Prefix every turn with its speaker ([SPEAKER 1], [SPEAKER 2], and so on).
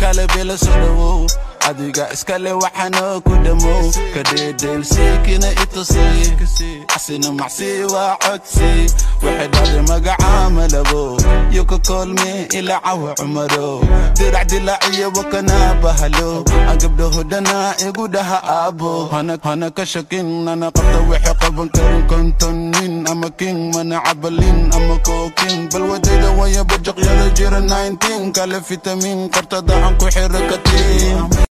[SPEAKER 1] kale bila soo dhawow adiga iskale waxaanoo ku dhamow kadheedheelsiikina itusi asina macsi waa codsi waxay dhahday magaca malabo yo ka koolme ilaa cawa cumaro dirac dilaaciyo wakana bahalo aan gabdhaho dhana igu dhaha aabo hana ka shakin nana qabta waxay qaban karin konton nin ama king mana cabalin ama kookin bal wadayda waya bajaqyada jira 19 kale fitamin qortada aan ku xiro katiin